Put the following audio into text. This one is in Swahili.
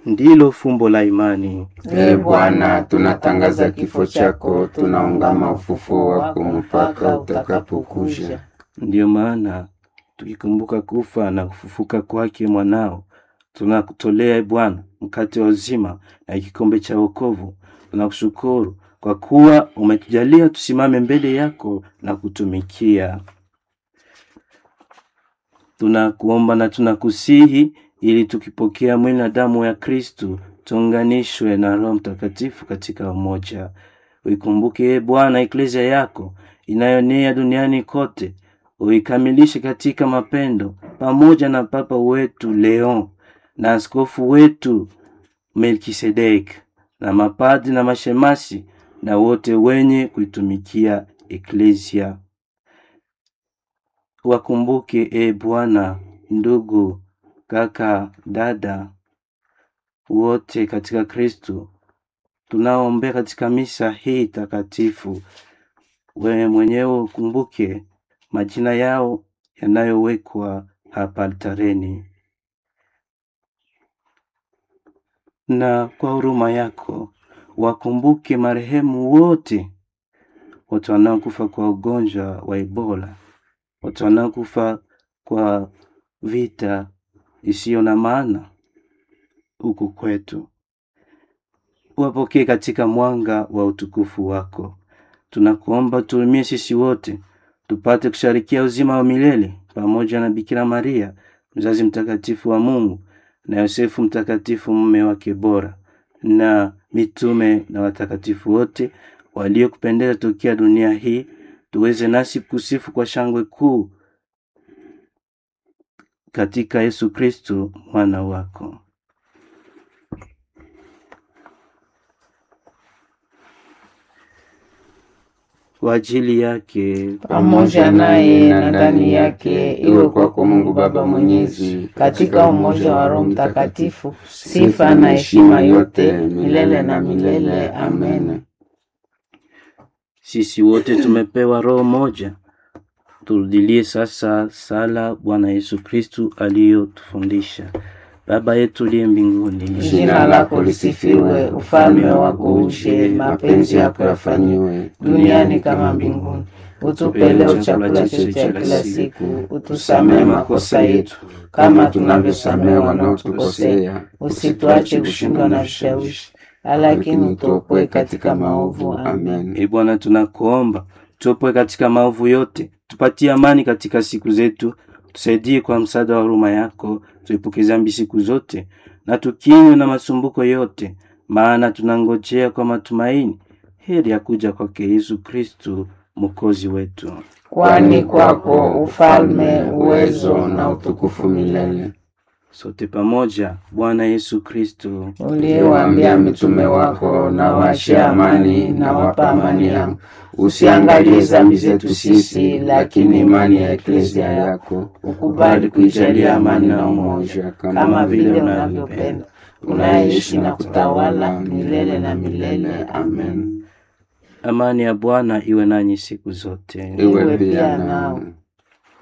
ndilo fumbo la imani. Ee Bwana, tunatangaza kifo chako, tunaungama ufufuo wako mpaka utakapokuja. Ndiyo maana tukikumbuka kufa na kufufuka kwake mwanao, tunakutolea e Bwana mkate wa uzima na kikombe cha wokovu. Tunakushukuru kwa kuwa umetujalia tusimame mbele yako na kutumikia. Tunakuomba na tunakusihi ili tukipokea mwili na damu ya Kristu tuunganishwe na Roho Mtakatifu katika umoja. Uikumbuke e Bwana eklezia yako inayonea duniani kote, uikamilishe katika mapendo, pamoja na Papa wetu Leon na askofu wetu Melkisedek na mapadi na mashemasi na wote wenye kuitumikia eklezia. Wakumbuke e Bwana ndugu, kaka, dada wote katika Kristo tunaoombea katika misa hii takatifu. Wewe mwenyewe ukumbuke majina yao yanayowekwa hapa altareni, na kwa huruma yako wakumbuke marehemu wote, watu wanaokufa kwa ugonjwa wa Ebola, watu wanaokufa kwa vita isiyo na maana huku kwetu, wapokee katika mwanga wa utukufu wako. Tunakuomba tuumie sisi wote tupate kusharikia uzima wa milele pamoja na Bikira Maria mzazi mtakatifu wa Mungu na Yosefu mtakatifu mume wake bora na mitume na watakatifu wote waliokupendeza tokea dunia hii, tuweze nasi kusifu kwa shangwe kuu katika Yesu Kristo mwana wako. Kwa ajili yake pamoja naye na ndani yake, iwe kwako Mungu Baba Mwenyezi, katika umoja wa Roho Mtakatifu, sifa na heshima yote milele na milele. Amen. Sisi wote tumepewa roho moja. Turudilie sasa sala Bwana Yesu Kristu aliyotufundisha. Baba yetu uliye mbinguni, Jina lako lisifiwe, ufalme wako uje, mapenzi yako yafanyiwe duniani kama mbinguni. Utupe leo chakula chetu cha kila siku, utusamehe makosa yetu kama tunavyosamehe wanaotukosea, usituache kushindwa na vishawishi, lakini utuokoe katika maovu. Amen. E Bwana, tunakuomba tuopoe katika maovu yote, tupatie amani katika siku zetu, tusaidie kwa msaada wa huruma yako, tuepuke dhambi siku zote na tukinywe na masumbuko yote, maana tunangojea kwa matumaini heri ya kuja kwake Yesu Kristu mwokozi wetu. Kwani kwako ufalme, uwezo na utukufu milele. Sote pamoja, Bwana Yesu Kristu Uliyewaambia mitume wako, na waachie amani, na wapa amani yangu. Usiangalie dhambi zetu sisi, lakini imani ya eklezia yako. Ukubali kuijalia amani na umoja, kama vile unavyopenda, unaishi na kutawala milele na milele. Amen. Amani ya Bwana iwe nanyi siku zote. Iwe pia nao.